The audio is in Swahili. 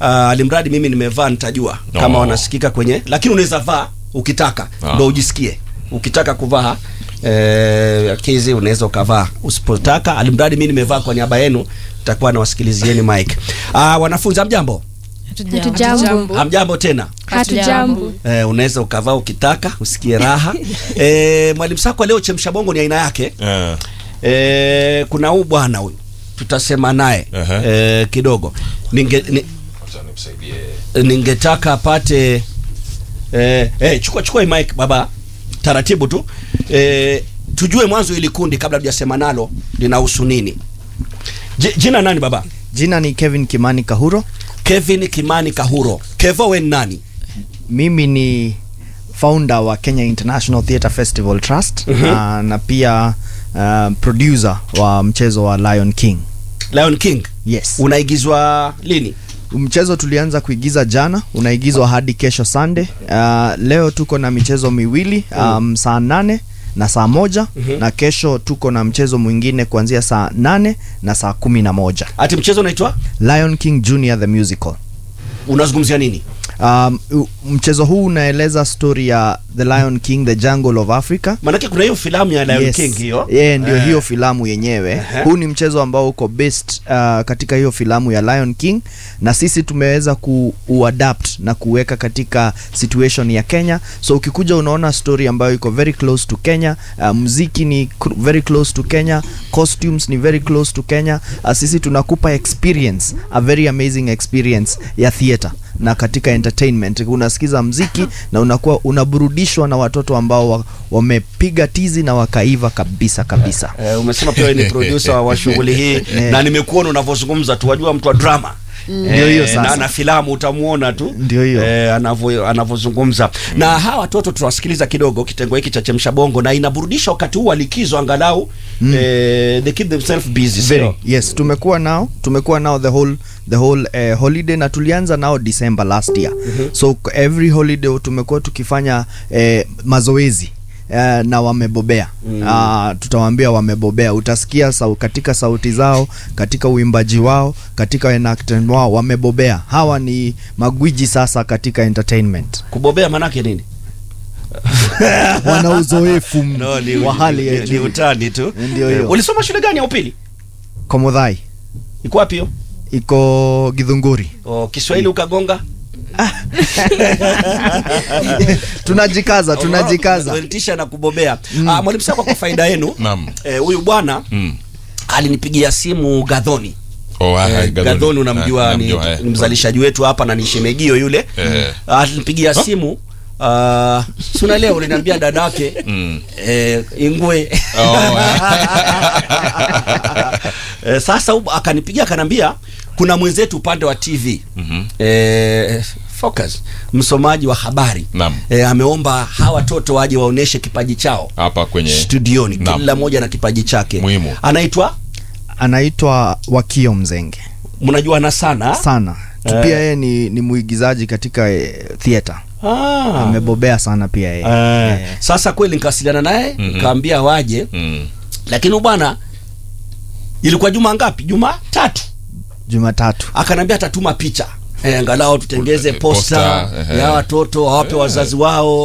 uh, alimradi mimi nimevaa nitajua kama Oh. wanasikika kwenye lakini unaweza vaa ukitaka Ah. ndo ujisikie ukitaka kuvaa eh, kizi unaweza ukavaa usipotaka alimradi mimi nimevaa kwa niaba yenu takuwa nawasikilizieni mike uh, wanafunzi hamjambo Hatujambo. hamjambo tena Hatujambo. Eh, unaweza ukavaa ukitaka usikie raha eh, mwalimu Sakwa leo chemsha bongo ni aina yake Eh, eh, kuna huu bwana huyu tutasema naye Aha. eh, kidogo ninge ni, ningetaka apate eh, eh, chukua chukua hii mic baba taratibu tu eh, tujue mwanzo ili kundi kabla tujasema nalo linahusu nini J, jina nani baba Jina ni Kevin Kimani Kahuro. Kevin Kimani Kahuro Kevo we ni nani Mimi ni founder wa Kenya International Theatre Festival Trust Mhm. na, na pia uh, producer wa mchezo wa Lion King. Lion King Yes. unaigizwa lini Mchezo tulianza kuigiza jana, unaigizwa hadi kesho Sunday. Uh, leo tuko na michezo miwili um, saa nane na saa moja Mhm. na kesho tuko na mchezo mwingine kuanzia saa nane na saa kumi na moja ati mchezo unaitwa Lion King Junior the Musical. unazungumzia nini Um, u- mchezo huu unaeleza story ya The Lion King The Jungle of Africa. maanake kuna hiyo filamu ya Lion Yes. King hiyo Yeah, ndio Eh. hiyo filamu yenyewe. Ehe. Huu ni mchezo ambao uko based uh, katika hiyo filamu ya Lion King na sisi tumeweza kuuadapt na kuweka katika situation ya Kenya. So ukikuja unaona story ambayo iko very close to Kenya. Uh, muziki ni cr- very close to Kenya, costumes ni very close to Kenya. Uh, sisi tunakupa experience, a very amazing experience ya theater na katika entertainment unasikiza mziki na unakuwa unaburudishwa na watoto ambao wa, wamepiga tizi na wakaiva kabisa kabisa. Eh, umesema pia wewe ni producer wa shughuli hii na nimekuona unavyozungumza tu wajua mtu wa drama Ndio hiyo sasa. na, na filamu utamuona tu Ndio hiyo. eh, anavyo anavyozungumza na hawa watoto tunawasikiliza kidogo kitengo hiki cha chemsha bongo na inaburudisha wakati huu wa likizo angalau eh, they keep themselves busy Very, sio? yes tumekuwa nao tumekuwa nao the whole the whole eh, holiday na tulianza nao December last year so every holiday tumekuwa tukifanya eh, mazoezi eh, na wamebobea mm. uh, tutawaambia wamebobea utasikia sau, katika sauti zao katika uimbaji wao katika enactment wao wamebobea hawa ni magwiji sasa katika entertainment kubobea manake nini wana uzoefu no, ni, wa hali ya ni, ni juu utani tu Ndio hiyo. Eh, ulisoma shule gani ya upili komodhai iko wapi hiyo iko gidhunguri oh, Kiswahili ukagonga tunajikaza tunajikaza tisha na kubobea Ah, mwalimu Sakwa kwa faida yenu Naam. eh, huyu bwana Mm. alinipigia simu Gadhoni Oh, ah, Eh, Gadhoni. Gadhoni unamjua Ah, ni, namjua, eh. ni mzalishaji wetu hapa na ni shemegio yule Eh. alinipigia simu uh, si unaelewa uliniambia dadake Mm. eh, ingwe Oh, eh, sasa huyu akanipigia akanambia kuna mwenzetu upande wa TV Mhm. eh, focus msomaji wa habari Naam. eh, ameomba hawa watoto waje waoneshe kipaji chao hapa kwenye studioni Naam. kila mmoja na kipaji chake Muhimu. anaitwa anaitwa Wakio Mzenge mnajuana sana sana Tu Eh. pia yeye ni, ni muigizaji katika eh, theater ah. amebobea sana pia yeye Eh, Eh. sasa kweli nikawasiliana naye Mhm. nikaambia waje Mm. lakini huyu bwana ilikuwa juma ngapi juma tatu Jumatatu akanambia atatuma picha eh, angalau tutengeze Posta, posta ehe. ya watoto wawape wazazi wao